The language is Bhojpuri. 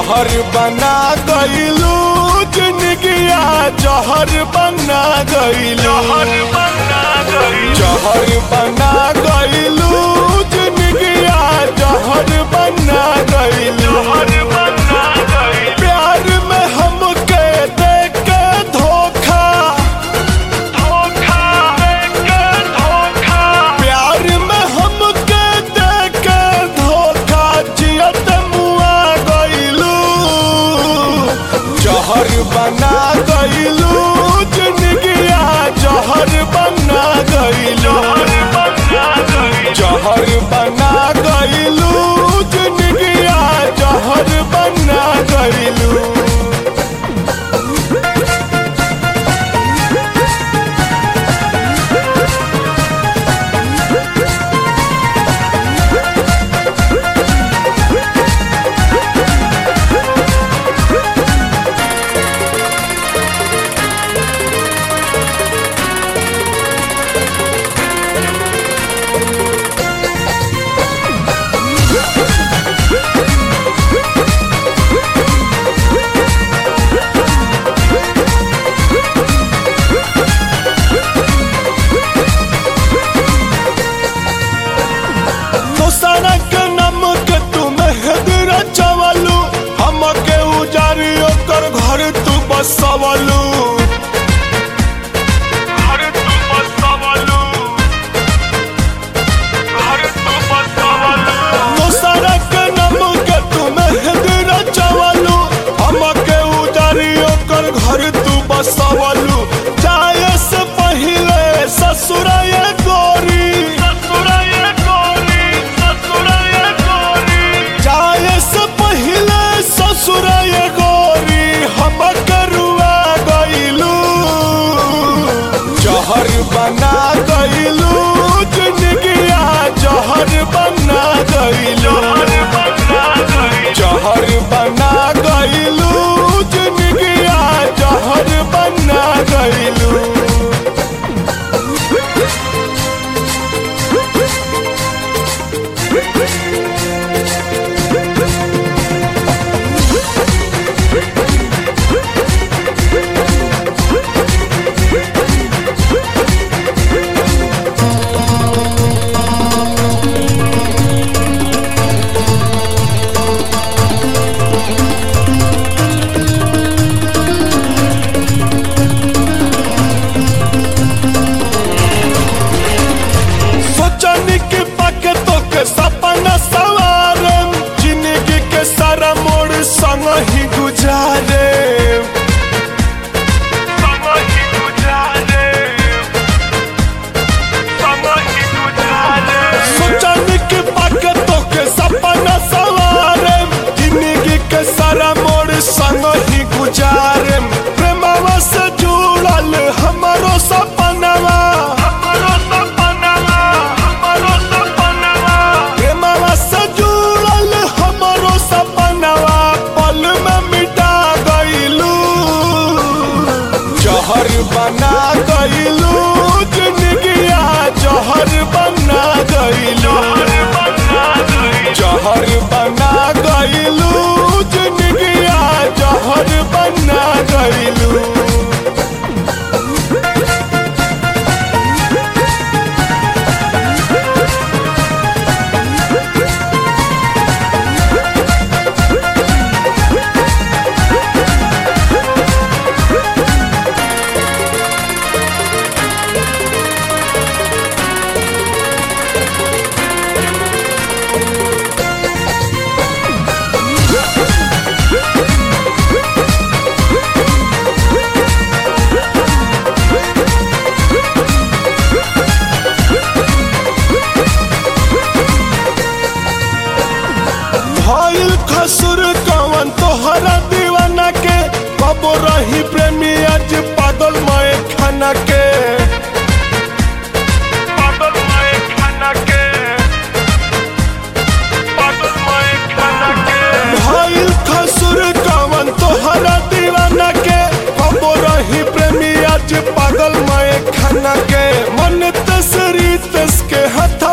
जहर बना गईलू जिंदगिया जहर बना गईलू जहर बना गईलू जिंदगिया जहर बना गईलू प्यार में हमके देख के धोखा प्यार में हमके देख के धोखा जियत मुआ गईलू जहर बना गईलू जिंदगिया जहर बना गईलू जहर बना गईलू जिंदगिया जहर बना गईलू दोसरा के नाम के तू मेहदी रचवलू हमके उजारी ओकर घर तू बसवलू दोसरा के नाम के तू मेहदी रचवलू हमके उजारी ओकर घर तू बसवलू जाए से पहिले ससुराए गोरी जाए से पहिले ससुराए गोरी हम करुआ गईलू जहर बना गईलू जिंदगिया जहर बना गईलू जहर बना गईलू जिंदगिया जहर बना गईलू सोचनी के पाके तो के सपना सवारे जिंदगी के सारा मोड़ संग ही गुजारे सोचनी के पाके तो के सपना सवारे जिंदगी के सारा मोड़ संग ही गुजारे प्रेमवा से जुड़ल हमारो सपनवा प्रेमवा से जुड़ल हमारो सपनवा पल में मिटा गईलू जहर बना गईलू जिंदगिया जहर बना गईलू जहर बना गईलू जिंदगिया जहर बना गईलू भइल खसुर कवन तोहरा दीवाना के कब रही प्रेमी आज पागल मय खाना के भइल खसुर कवन तोहरा दीवाना के कब रही प्रेमी आज पागल मय खाना के मन तसरी तस के हथ